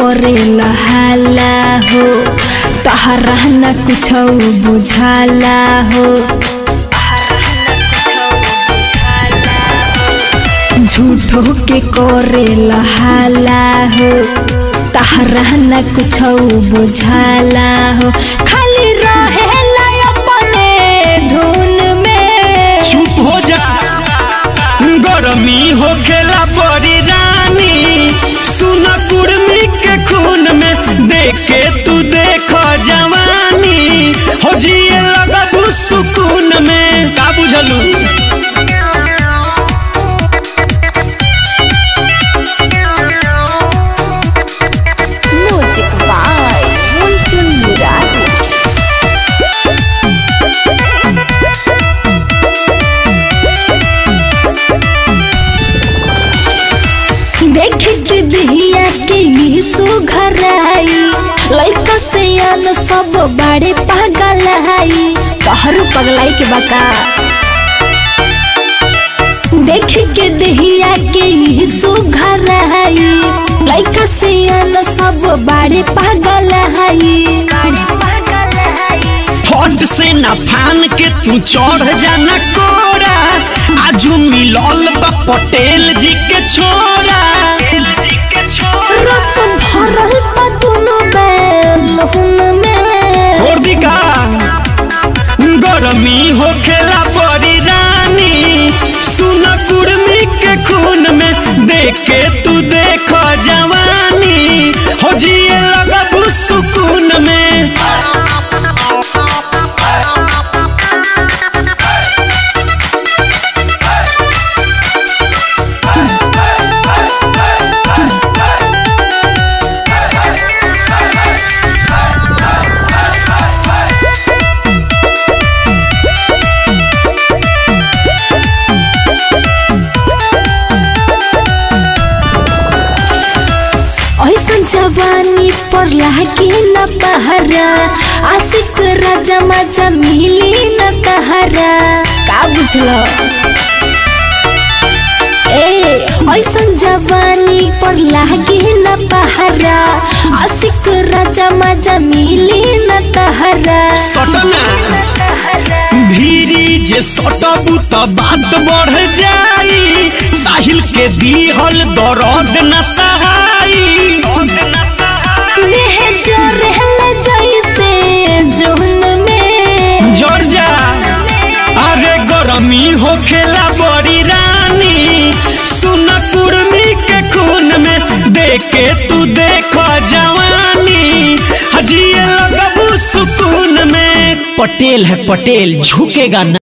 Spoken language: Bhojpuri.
करे लहाला हो तहरा न कुछ बुझाला हो झूठो के करे लहाला हो तहरा न कुछ बुझाला हो खाली रहे अपने धुन में चुप हो जा गरमी हो खेला बड़ी रानी सुन कुर्मी के खून में देख के तू देख जवानी हो जिए लगबू सुकून में का बुझलू म्यूजिक बाय मुलचुन मुरारी देख के दहिया के ये सुघराई लइका से अन सब बड़े पागल आई कहरु पगलाई के बका देख के दहिया के ये सुघराई लइका से अन सब बड़े पागल आई फट से न फान के तू चढ़ जाना कोरा आजू मिलल बा पटेल जी के छोरा रसम भरल बा दुनु बैल में छोड़ दी का गरमी हो खेला बड़ी रानी सुन कुर्मी के खून में देख के तू देख जवानी हो जिए लगबू सुकून में ऐसन जवानी पर लागे न पहरा आशिक राजा मजा मिली न तहरा का बुझलो ए ऐसन जवानी पर लागे न पहरा आशिक राजा मजा मिली न तहरा सटना भीरी जे सटबू त बात बढ़ जाई साहिल के दीहल दर्द न सहाई नेह जो रहल जैसे जुहन में जर जा अरे गरमी हो खेला बड़ी रानी सुन कुर्मी के खून में देख के तू देख जवानी हजिए लगबू सुकून में पटेल है पटेल झुकेगा ना